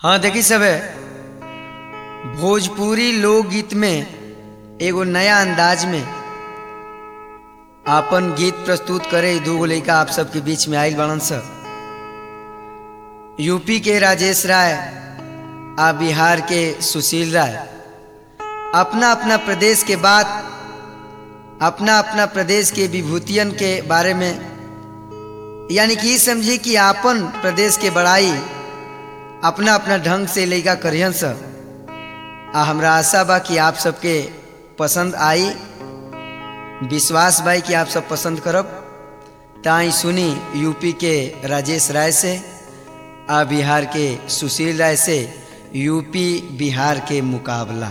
हाँ देखी सब भोजपुरी लोकगीत में एगो नया अंदाज में आपन गीत प्रस्तुत करे दू गो लड़का आप सबके बीच में आयल बड़न स यूपी के राजेश राय आ बिहार के सुशील राय अपना अपना प्रदेश के बात अपना अपना प्रदेश के विभूतियन के बारे में यानी कि ई समझी कि आपन प्रदेश के बड़ाई अपना अपना ढंग से लैका करियन स आ हमरा आशा बा कि आप सबके पसंद आई विश्वास बा कि आप सब पसंद करब ताई सुनी यूपी के राजेश राय से आ बिहार के सुशील राय से यूपी बिहार के मुकाबला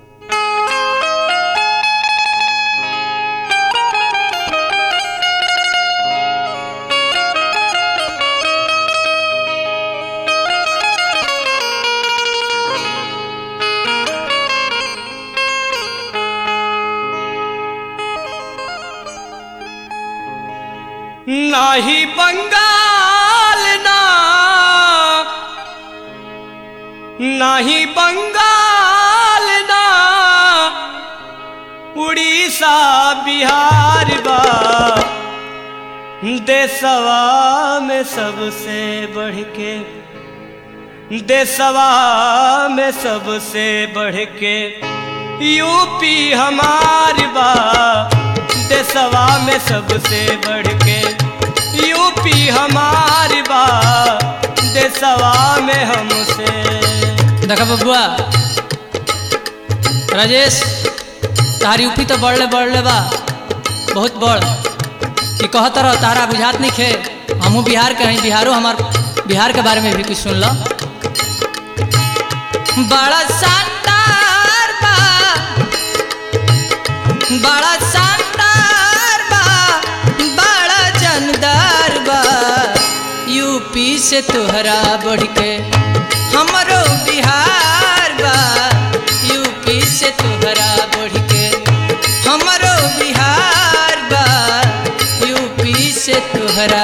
नाही बंगाल ना नाही बंगाल ना उड़ीसा बिहार बा देशवा में सबसे बढ़ के देशवा में सबसे बढ़ के यूपी हमार बा देशवा में सबसे बढ़ के यूपी हमार बा देशवा में हमसे देखा बबुआ राजेश तार यूपी तो बढ़ले बढ़ले बा बहुत बढ़ कि कहत रह तारा बुझात नहीं खे हमहू बिहार के हई बिहारो हमार बिहार के बारे में भी कुछ सुन लो बड़ा शानदार बा बड़ा शानदार बा बड़ा जानदार बा यूपी से तोहरा बढ़ के हमरो बिहार बा यूपी से तोहरा बढ़ के हमरो बिहार बा यूपी से तोहरा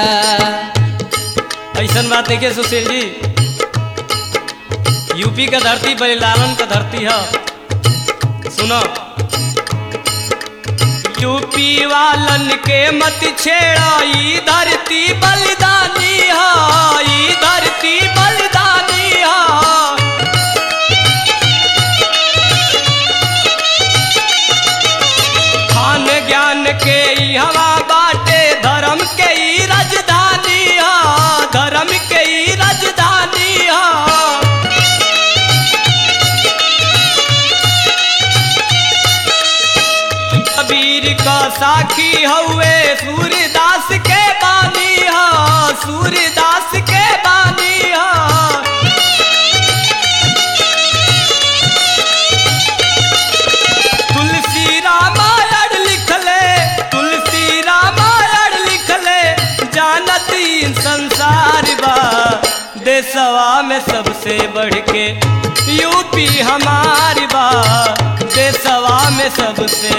ऐसन बात देखिए सुशील जी यूपी का धरती बलिलालन का धरती है सुनो यूपी वालन के मत छेड़ा ई धरती बलिदानी है ई धरती बलिदानी है खान ज्ञान के ई हवा बाटे धर्म के ई राजधानी है धर्म के ई राजधानी है कबीर का साखी हउए सूर्यदास के बानी हा सूर्यदास के बानी हा तुलसी रामायण लिखले तुलसी रामायण लिखले जानती संसार बा देशवा में सबसे बढ़ के यूपी हमार बा देशवा में सबसे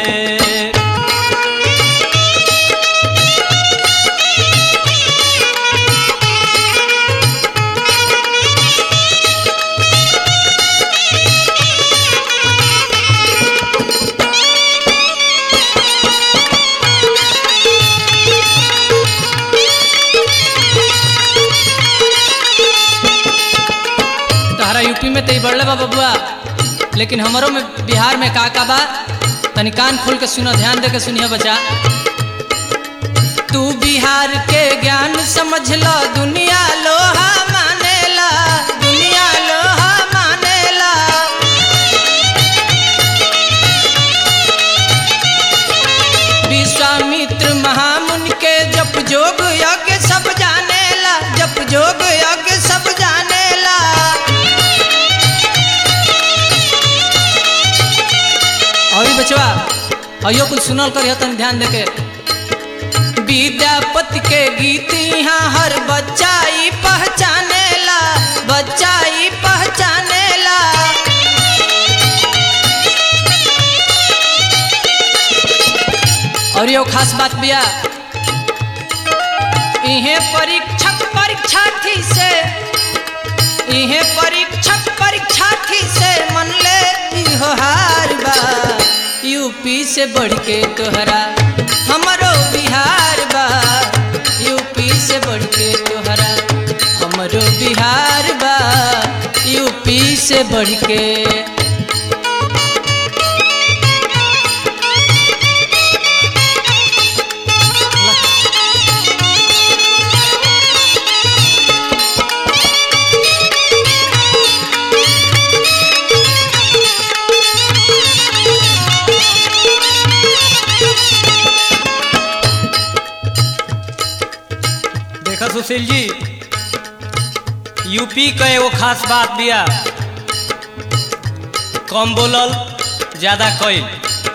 तहरा यूपी में तई बढ़ले बा बबुआ लेकिन हमरो में बिहार में का का बा तनी कान खोल के सुनो ध्यान दे के सुनिए बच्चा तू बिहार के ज्ञान समझ लो दुनिया लोहा मानेला दुनिया लोहा मानेला विश्वामित्र महामुनि के जप जोग यज्ञ सब जानेला जप जोग यज्ञ सब जानेला और बचवा अयो कुछ सुनल कर तन ध्यान देके विद्यापति के गीत यहाँ हर बच्चा ही पहचानेला बच्चा ही पहचानेला और यो खास बात बिया इहे परीक्षक परीक्षार्थी से इहे परीक्षक से बढ़ के तोहरा हमरो बिहार बा यूपी से बढ़ के तोहरा हमरो बिहार बा यूपी से बढ़ के देखा सुशील जी यूपी का एगो खास बात बिया कम बोलल ज्यादा कइल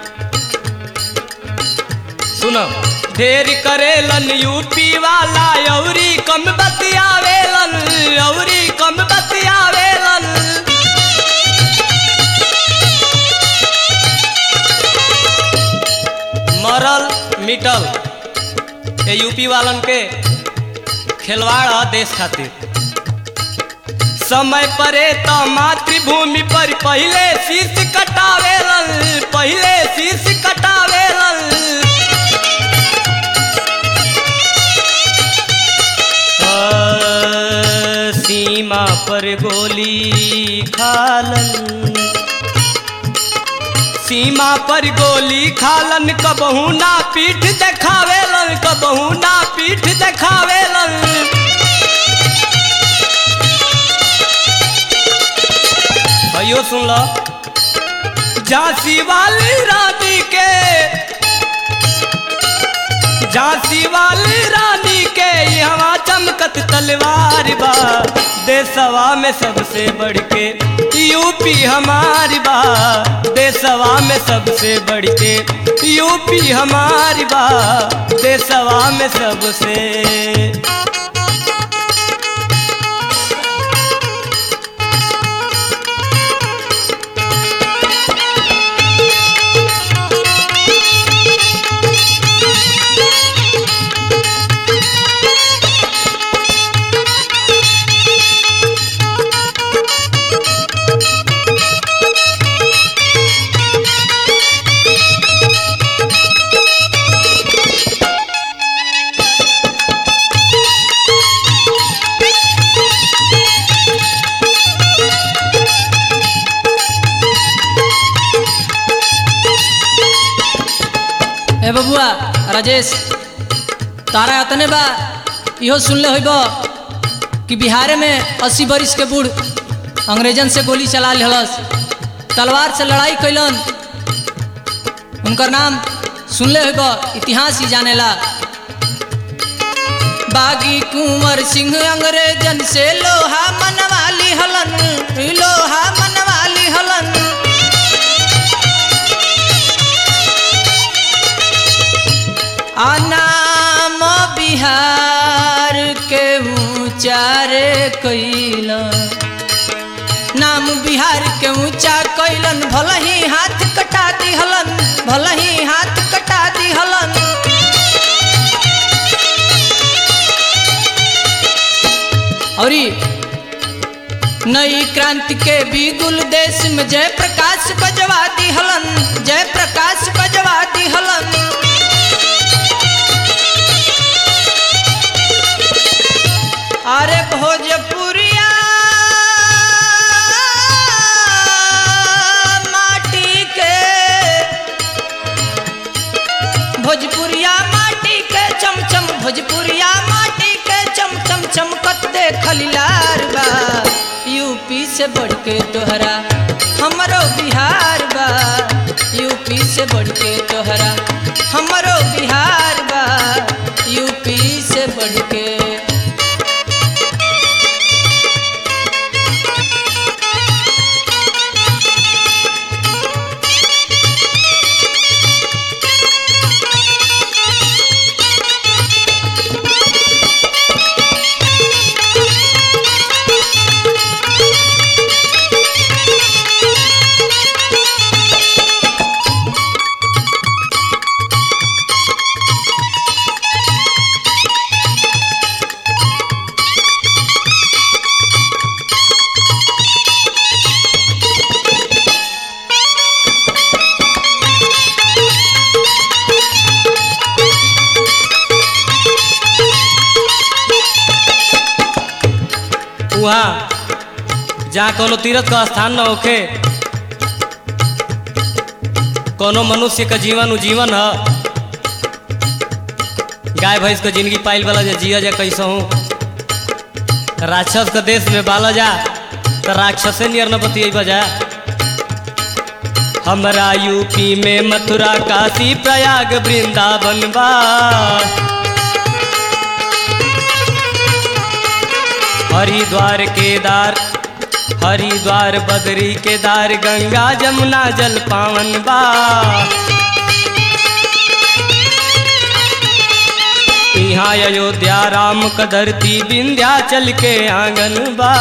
सुनो ढेर करेलन यूपी वाला अउरी कम बतियावेलन अउरी कम बतियावेलन मरल मिटल ये यूपी वालन के खिलवाड़ ह देश खातिर समय परे तो मातृभूमि पर पहले शीश कटावेलन पहले शीश कटावेलन आ, सीमा पर गोली खालन सीमा पर गोली खालन कबहू ना पीठ देखावेलन कबहू ना पीठ देखावेलन भाइयों सुन लो झांसी वाली रानी के झांसी वाली रानी के यहाँ चमकत तलवार बा देशवा में सबसे बढ़ के यूपी हमारी बा देशवा में सबसे बढ़ के यूपी हमारी बा देशवा में सबसे ए बबुआ राजेश तारा अतने बा इहो सुनले होइब कि बिहार में अस्सी बरिस के बूढ़ अंग्रेजन से गोली चला लेहलस तलवार से लड़ाई कैलन उनकर नाम सुनले होइब इतिहास ही जानेला बागी कुंवर सिंह अंग्रेजन से लोहा मनवाली हलन लोहा मनवाली हलन आनाम बिहार के ऊंचारे कैला नाम बिहार के ऊंचा कैलन भल ही हाथ कटा दिहलन भल ही हाथ कटा दिहलन औरी नई क्रांति के बिगुल देश में जय प्रकाश बजवा दिहलन जय प्रकाश बजवा दिहलन अरे भोजपुरिया माटी के भोजपुरिया माटी के चमचम भोजपुरिया माटी के चमचम चमकत देखल लार बा यूपी से बढ़ के तोहरा हमरो बिहार बा यूपी से बढ़ के तोहरा हमरो बिहार बा यूपी से बढ़ के वहाँ जहाँ कोनो तीर्थ का स्थान न होखे कोनो मनुष्य का जीवन उजीवन है गाय भैंस का जिंदगी पाइल वाला जा जिया जा कैसे हूँ राक्षस का देश में बाला जा तो राक्षसे नियर न बतिये बजा हमरा यूपी में मथुरा काशी प्रयाग वृंदावन बा हरिद्वार केदार हरिद्वार बदरी केदार गंगा जमुना जल पावन बा यहाँ अयोध्या राम का धरती विंध्याचल के आंगन बा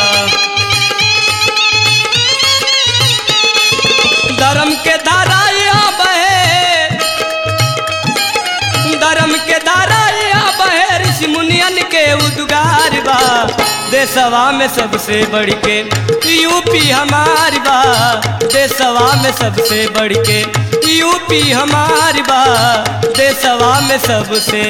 धर्म के धारा यहाँ बहे धर्म के धारा यहाँ बहे ऋषि मुनियन के उद्गार बा देशवा में सबसे बढ़ के यूपी हमारी बा देशवा में सबसे बढ़ के यूपी हमारी बा देशवा में सबसे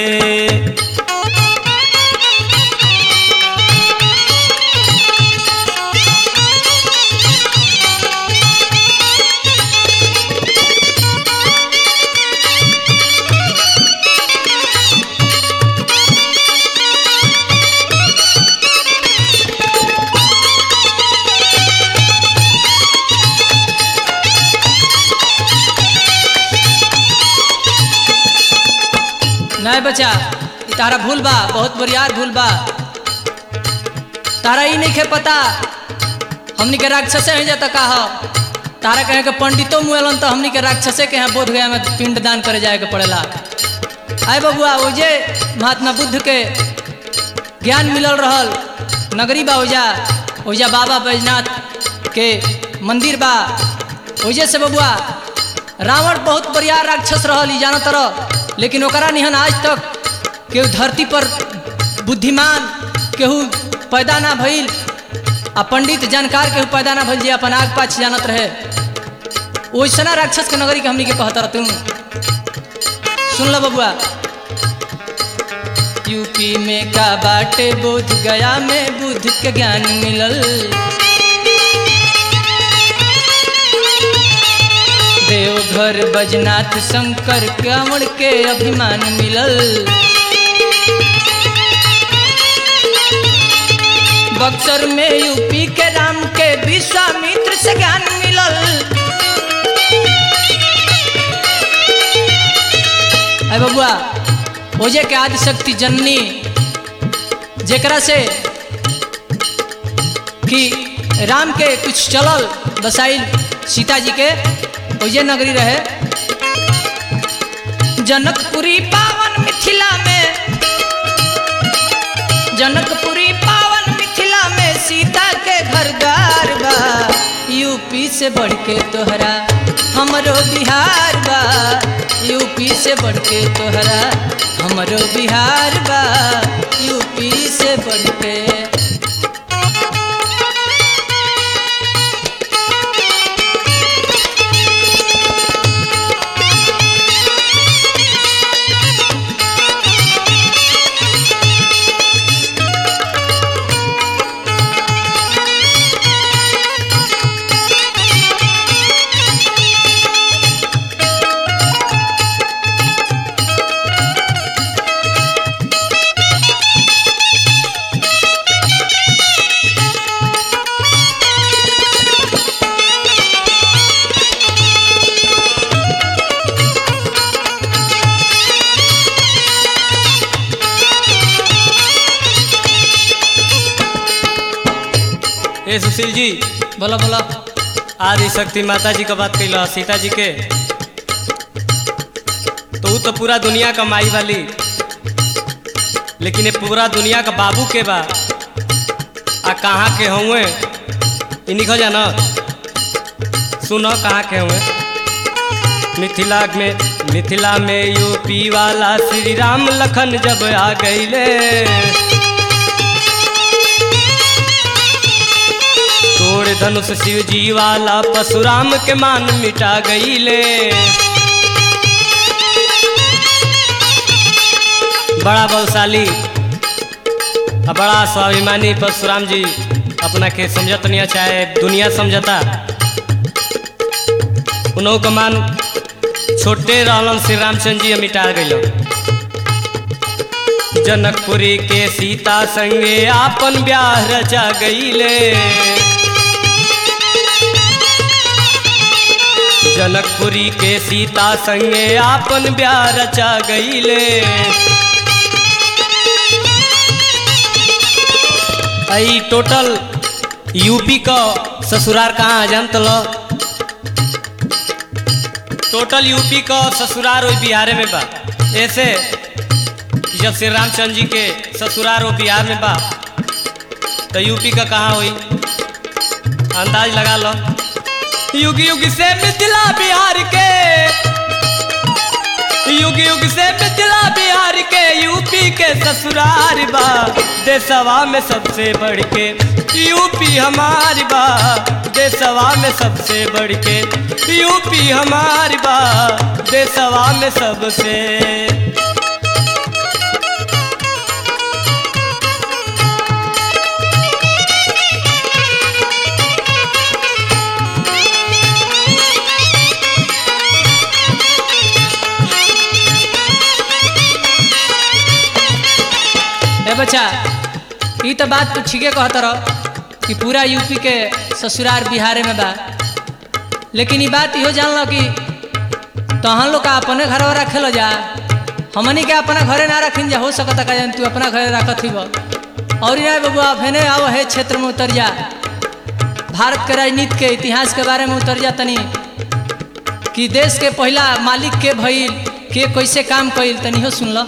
नहीं बचा ई तारा भूल बा बहुत बरियार भूल बा तारा ई नहीं खे पता हमनी के राक्षसे हैं जाता का हो तारा कहे के पंडितो मुएलन तो हमनी के राक्षसे के यहाँ बोध गया में पिंड दान करे जाए के पड़ेला आए बबुआ ओजे महात्मा बुद्ध के ज्ञान मिलल रहल नगरी बा ओजा ओजा बाबा बैजनाथ के मंदिर बा ओजे से बबुआ रावण बहुत बढ़िया राक्षस रहल ई जाना तरह लेकिन ओकरा निहन आज तक केहू धरती पर बुद्धिमान केहू पैदा ना भइल आ पंडित जानकार केहू पैदा ना भइल जे अपन आग पाछ जानत रहे ओइसना राक्षस के नगरी के हमनी के कहत रह तुम सुन लो बबुआ यूपी में का बाटे बोध गया में बुद्ध के ज्ञान मिलल देवघर बजनाथ शंकर कांवड़ के अभिमान मिलल बक्सर में यूपी के राम के विश्वामित्र से ज्ञान मिलल अरे बबुआ ओजे के आदि शक्ति जननी जेकरा से कि राम के कुछ चलल बसाइल सीता जी के ओजे नगरी रहे जनकपुरी पावन मिथिला में जनकपुरी पावन मिथिला में सीता के घर द्वार बा यूपी से बढ़ के तोहरा हमरो बिहार बा यूपी से बढ़ के तोहरा हमरो बिहार बा यूपी से बढ़ के ए सुशील जी बोलो बोलो आदि शक्ति माता जी का बात कैल सीता जी के तो वो तो पूरा दुनिया का माई वाली लेकिन ये पूरा दुनिया का बाबू के बा आ कहाँ के हुए इ निकल जाना सुनो कहाँ के हुए मिथिला में मिथिला में यूपी वाला श्री राम लखन जब आ गईले तोड़ धनुष शिव जी वाला परशुराम के मान मिटा गईले बड़ा बलशाली आ बड़ा स्वाभिमानी परशुराम जी अपना के समझत नहीं चाहे दुनिया समझता उनहु का मान छोटे रहलन श्री रामचंद्र जी मिटा गइल जनकपुरी के सीता संगे आपन ब्याह रचा गईले जनकपुरी के सीता संगे आपन ब्याह रचा गईले आई टोटल यूपी का ससुरार कहाँ जानत लो टोटल यूपी का ससुरार वही बिहार में बा ऐसे कि जब श्री रामचंद्र जी के ससुरार वो बिहार में बा तो यूपी का कहाँ हुई अंदाज लगा लो युग युग से मिथिला बिहार के युग युग से मिथिला बिहार के यूपी के ससुरार बा देशवा में सबसे बढ़ के यूपी हमारी बा देशवा में सबसे बढ़ के यूपी हमारी बा देशवा में सबसे ए बच्चा ई तो बात तू ठीके कहत रह कि पूरा यूपी के ससुरार बिहारे में बा लेकिन ई बात इहो जान लो कि तहन लोग का अपने घर रखे लो जा हमनी के अपना घरे ना रखिन जा हो सकता का जान तू अपना घरे रखत ही और ना बबुआ फेने आओ है क्षेत्र में उतर जा भारत के राजनीति के इतिहास के बारे में उतर जा तनी कि देश के पहला मालिक के भइल के कैसे काम कइल तनी हो सुन लो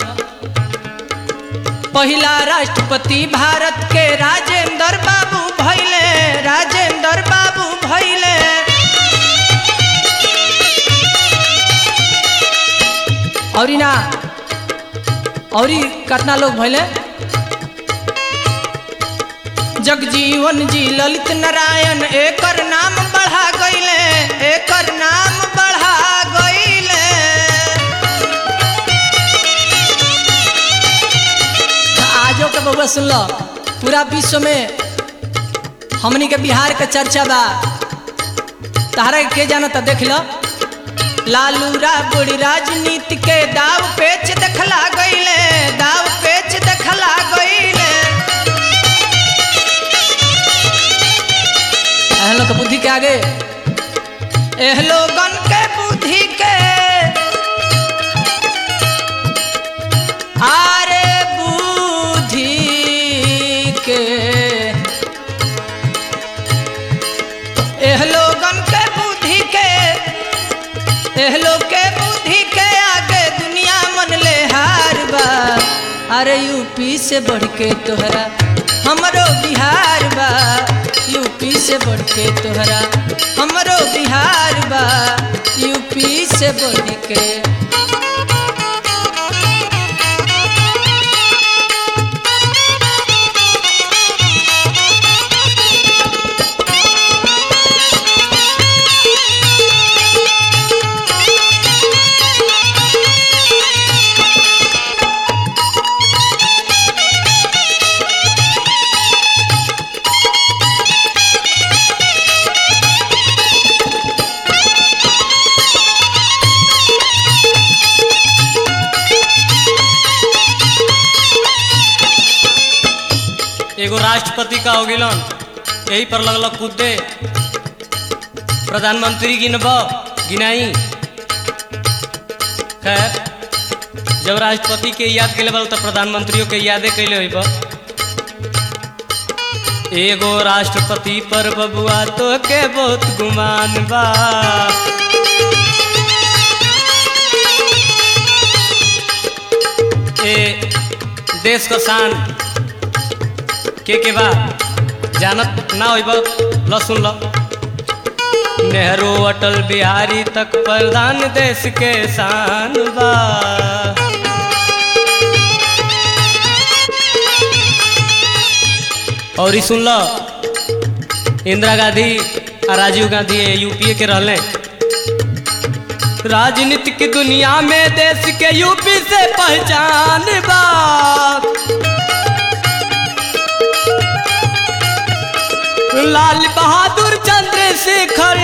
पहिला राष्ट्रपति भारत के राजेंद्र बाबू भैले राजेंद्र बाबू भैले और ना और कितना लोग भैले जगजीवन जी ललित नारायण एकर नाम बढ़ा गईले एकर नाम बढ़ा गईले आजो के बउआ सुन लो पूरा विश्व में हमनी के बिहार के चर्चा बा तहरा के के जाना देख लो लालू राबड़ी राजनीति के दाव पेच देखला गईले दाव पेच देखला गईले एहन लोग के बुद्धि के आगे एह लोगन के बुद्धि के आरे बुद्धि के एह लोगन के बुद्धि के एह लोग के बुद्धि के आगे दुनिया मन ले हार बा अरे यूपी से बढ़ के तोहरा हमरो बिहार बा यूपी से बढ़ के तोहरा हमरो बिहार बा यूपी से बढ़ के एगो राष्ट्रपति का हो गिलन यही पर लगल कूदे प्रधानमंत्री गिनब गिनाई खैर जब राष्ट्रपति के याद कैले बल तो प्रधानमंत्रियों के यादे कैले होइब एगो राष्ट्रपति पर बबुआ तो के बहुत गुमान बा ए देश का शान के के बा जानत ना होइब ल सुन ल नेहरू अटल बिहारी तक प्रधान देश के शान बा और ई सुन ल इंदिरा गांधी और राजीव गांधी यूपीए के रहले राजनीति की दुनिया में देश के यूपी से पहचान बा लाल बहादुर चंद्रशेखर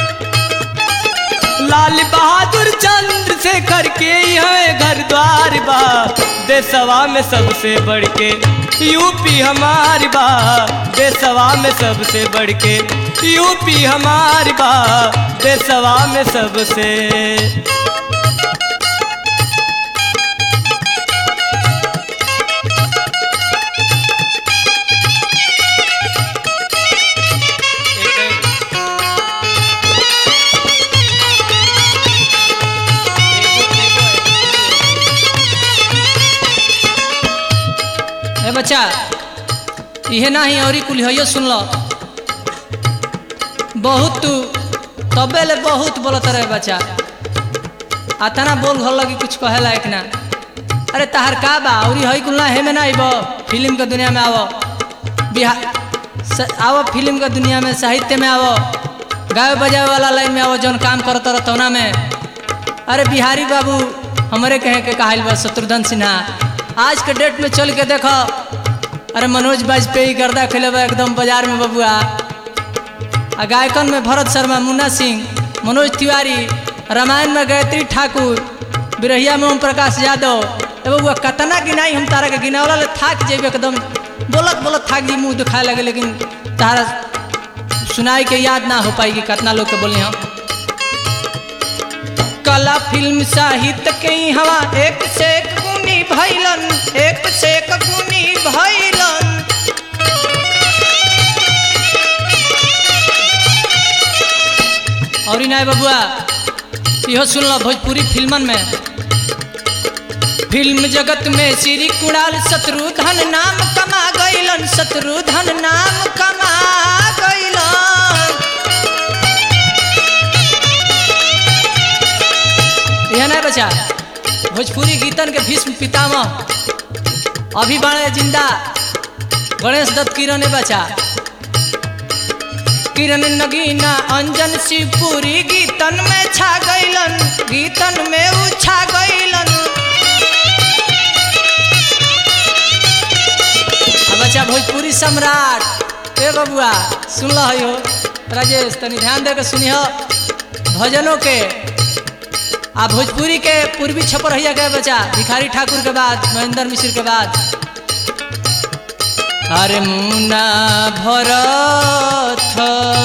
लाल बहादुर चंद्रशेखर के यहाँ घर द्वार बा देशवा में सबसे बढ़ के यूपी हमारी बा देशवा में सबसे बढ़ के यूपी हमारी बा देशवा में सबसे ए बच्चा इहे नाही औरी कुल हइयो सुन लो बहुत तू तबे ले बहुत बोलत रहे बच्चा आतना बोल घर लगी कुछ कहे लायक ना अरे तहार का बा औरी हई कुल ना हे में ना आइब फिल्म के दुनिया में आवो बिहार स- आवो फिल्म के दुनिया में साहित्य में आवो गाय बजावे वाला लाइन में आवो जौन काम करत रह तौना में अरे बिहारी बाबू हमरे कहे के कहल बा शत्रुघ्न सिन्हा आज के डेट में चल के देखो अरे मनोज वाजपेयी गर्दा खेले बा एकदम बाजार में बबुआ आ गायकन में भरत शर्मा मुन्ना सिंह मनोज तिवारी रामायण में गायत्री ठाकुर बिरहिया में ओम प्रकाश यादव ए बबुआ कतना गिनाई हम तारा के गिनावला ले थाक जेबे एकदम बोलत बोलत थाक जी मुंह दिखाए लगे लेकिन तारा सुनाई के याद ना हो पाएगी कितना लोग के बोली हम कला फिल्म साहित्य के हवा एक से एक गुनी भैलन एक से एक गुनी भैलन और ना बबुआ इहो सुन लो भोजपुरी फिल्मन में फिल्म जगत में श्री कुणाल शत्रुघ्न नाम कमा गईलन शत्रुघ्न नाम कमा गईलन यह नहीं बचा भोजपुरी गीतन के भीष्म पितामह अभी बाणे जिंदा गणेश दत्त किरण ने बचा किरण नगीना अंजन शिवपुरी गीतन में छा गईलन गीतन में उछा गईलन अब बच्चा भोजपुरी सम्राट ए बबुआ सुन लो हो राजेश तनी ध्यान दे के सुनियो भजनों के आ भोजपुरी के पूर्वी छपर रहिया गए बच्चा भिखारी ठाकुर के बाद महेंद्र मिश्र के बाद अरे मुना भरत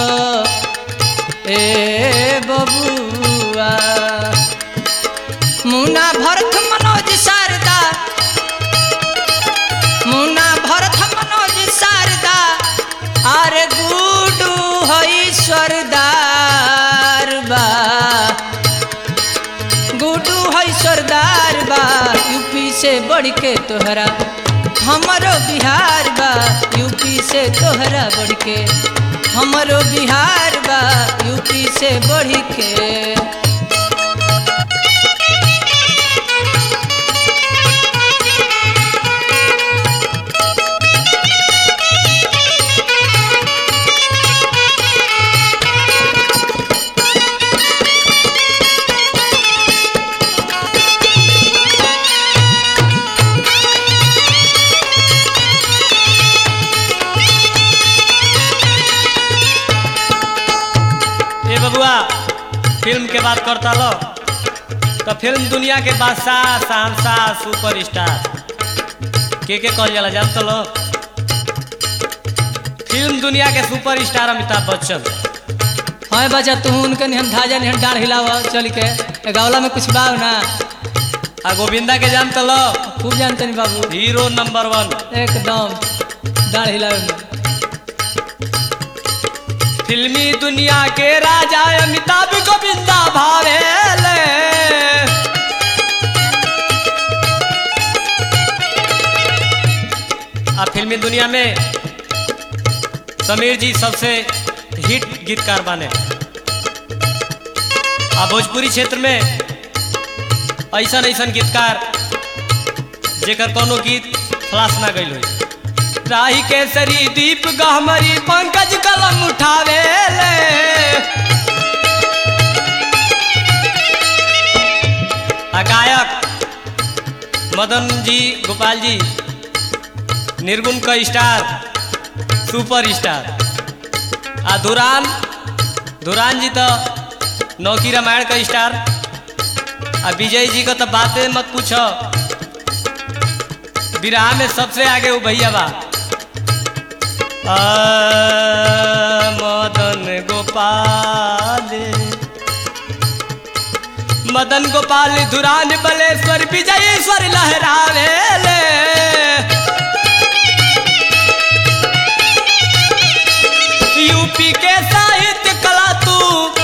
ए बबुआ मुना भरत मनोज शारदा मुना भरत मनोज शारदा अरे गुडू हई सरदार बा गुडू है सरदार बा यूपी से बढ़ के तोहरा हमारो बिहार बा यूपी से तोहरा बढ़ के हमारो बिहार बा यूपी से बढ़ के ए बबुआ फिल्म के बात करता लो तो फिल्म दुनिया के बादशाह शहनशाह सुपर स्टार के के कहल जाला जान तो लो फिल्म दुनिया के सुपर स्टार अमिताभ बच्चन हाँ बच्चा तू उनके निहन धाजा निहन डाढ़ हिलावा चल के ए गावला में कुछ बाव ना आ गोविंदा के जान तो लो खूब जानते नहीं बाबू हीरो नंबर वन एकदम डाढ़ हिलावे में फिल्मी दुनिया के राजा अमिताभ गोविंदा भावेले आ फिल्मी दुनिया में समीर जी सबसे हिट गीतकार बने आ भोजपुरी क्षेत्र में ऐसा ऐसा गीतकार जेकर कोनो गीत फ्लास ना गई हुई राही केसरी दीप गहमरी पंकज कलम उठावे ले आ गायक मदन जी गोपाल जी निर्गुण का स्टार सुपर स्टार आ धुरान धुरान जी तो नौकी रामायण का स्टार आ विजय जी का तो बातें मत पूछो बिरहा में सबसे आगे वो भैया बा आ, मदन गोपाल मदन गोपाल धुरान बलेश्वर विजयेश्वर लहरावे ले यूपी के साहित्य कला तू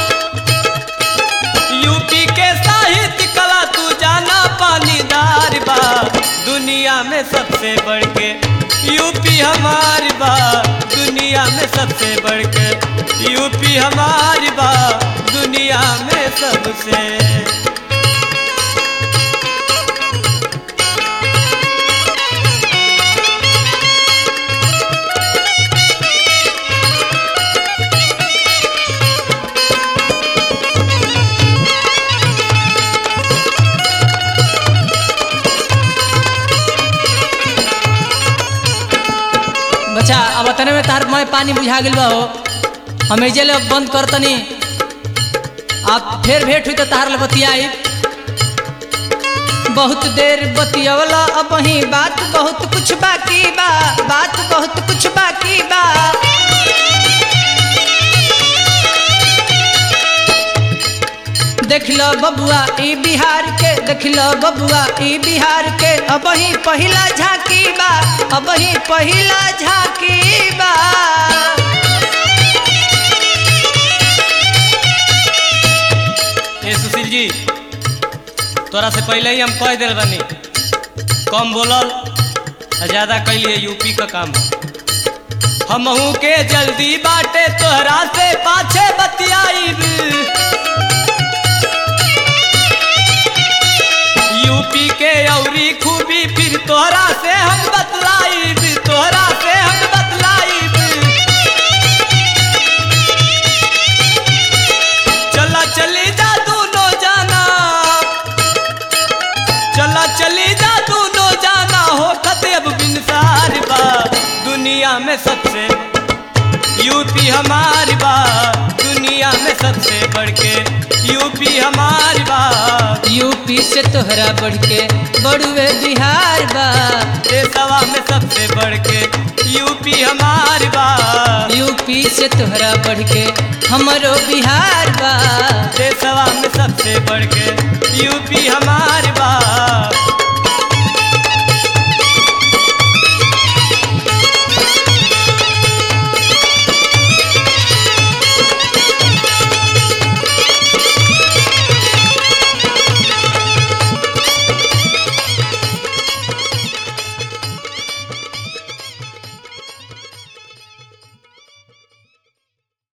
यूपी के साहित्य कला तू जाना पानीदार बा दुनिया में सबसे बढ़ के यूपी हमारी बा दुनिया में सबसे बढ़ के यूपी हमारी बा दुनिया में सबसे बच्चा अब तने में तार मैं पानी बुझा गेल बा हो हम एजे ले बंद कर तनी आप फिर भेंट हुई तो तार ले बतियाई बहुत देर बतियवला अब ही बात बहुत कुछ बाकी बा बात बहुत कुछ बाकी बा देख लो बबुआ ई बिहार के देख लो बबुआ ई बिहार के अब ही पहिला झांकी बा अब ही पहिला झांकी बा ए सुशील जी तोरा से पहले ही हम कह दिल बानी कम बोलल आ ज्यादा कैलिए यूपी का काम हमहू के जल्दी बाटे तोहरा से पाछे बतियाईब यूपी के औरी खूबी फिर तोहरा से हम बतलाईब तोहरा से हम बतलाईब चला चली जा दोनों जाना चला चली जा दोनों जाना हो खतेब बिनसार बा दुनिया में सबसे यूपी हमारी बा दुनिया में सबसे बढ़ के यूपी हमारी बा यूपी से तोहरा बढ़ के बड़ुए बिहार बा देशवा में सबसे बढ़ के यूपी हमारी बा यूपी से तोहरा बढ़ के हमरो बिहार बा देशवा में सबसे बढ़ के यूपी हमारी बा